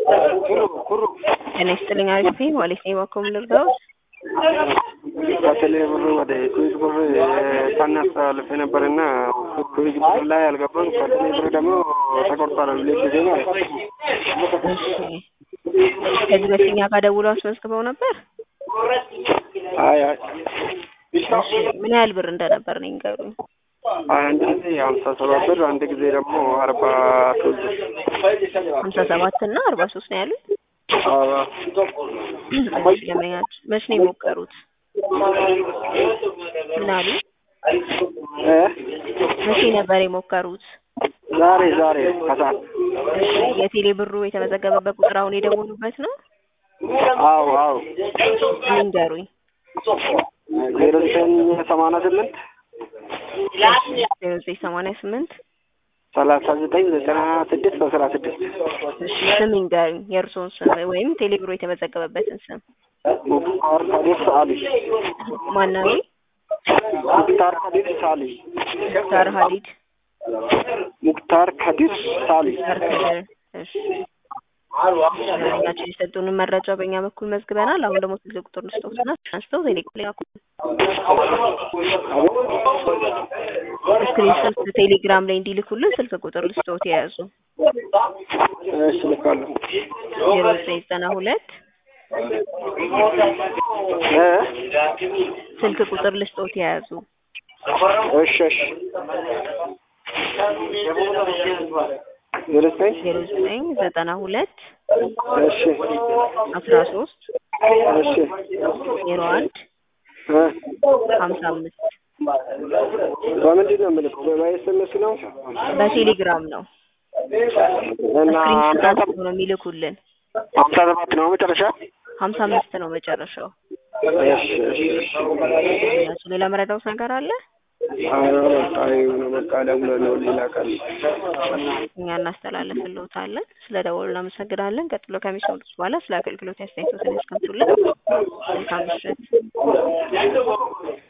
ጤና ይስጥልኝ አሪፍ ነኝ ዋሌት ነኝ ባኮም ልርዳዎት ከቴሌ ብር ወደ ኩዊክ ብር ሳናስተላልፍ ነበርና ኩዊክ ብር ላይ አልገባም። ከቴሌ ብር ደግሞ ተቆርጧል። ሁለት ጊዜ ማለት ነው። እሺ ከዚህ በፊት እኛ ጋር ደውለው አስመዝግበው ነበር አይ አይ እሺ ምን ያህል ብር እንደነበር ነው ይንገሩኝ አንድ ጊዜ ሀምሳ ሰባት ብር አንድ ጊዜ ደግሞ አርባ ሶስት ሀምሳ ሰባት እና አርባ ሶስት ነው ያሉት አዎ እሺ ለመኛችሁ መች ነው የሞከሩት ምን አሉ እ መቼ ነበር የሞከሩት ዛሬ ዛሬ ከሰዓት እሺ የቴሌ ብሩ የተመዘገበበት ቁጥር አሁን የደወሉበት ነው አዎ አዎ ይንገሩኝ ዜሮ ዘጠኝ ሰማንያ ስምንት ዜሮ ዘጠኝ ሰማንያ ስምንት ሰላሳ ዘጠኝ ዘጠና ስድስት አስራ ስድስት እሺ ስም ይንገሩኝ የእርስዎን ስም ወይም ቴሌ ብሩ የተመዘገበበትን ስም ሙክታር ከዲር ሳሊ ማናዊ ሙክታር ከዲር ሳሊ ሙክታር ሀዲድ ሙክታር ከዲር ሳሊ ሙክታር ከድር እሺ ናቸው የሰጡንን መረጃ በእኛ በኩል መዝግበናል። አሁን ደግሞ ስልክ ቁጥር ልስጦትና አንስተው ቴሌግራም ላይ ስክሪንሾት ቴሌግራም ላይ እንዲልኩልን ስልክ ቁጥር ልስጦት የያዙ እሺ ልካለሁ ዜሮ ዘጠኝ ዘጠና ሁለት እ ስልክ ቁጥር ልስጦት የያዙ እሺ እሺ ዜሮ ዘጠኝ ዜሮ ዘጠኝ ዘጠና ሁለት እሺ አስራ ሶስት እሺ ዜሮ አንድ እ ሀምሳ አምስት በምንድን ነው የምልከው? በኤስኤምኤስ ነው በቴሌግራም ነው እና ስክሪንሾት ሀምሳ አንስተው ነው የሚልኩልን። ሀምሳ ሰባት ነው መጨረሻ። ሀምሳ አምስት ነው መጨረሻው። እሺ እሺ እሺ እሺ ሌላ መረዳውት ነገር አለ? ኧረ በቃ ይሁን በቃ ደውላለሁ ሌላ ቀን እኛ እናስተላልፍልዎታለን። ስለ ደወሉ እናመሰግናለን። ቀጥሎ ከሚሰሙት በኋላ ስለ አገልግሎት አስተያየቶትን ያስቀምጡልን። መልካም ምሽት።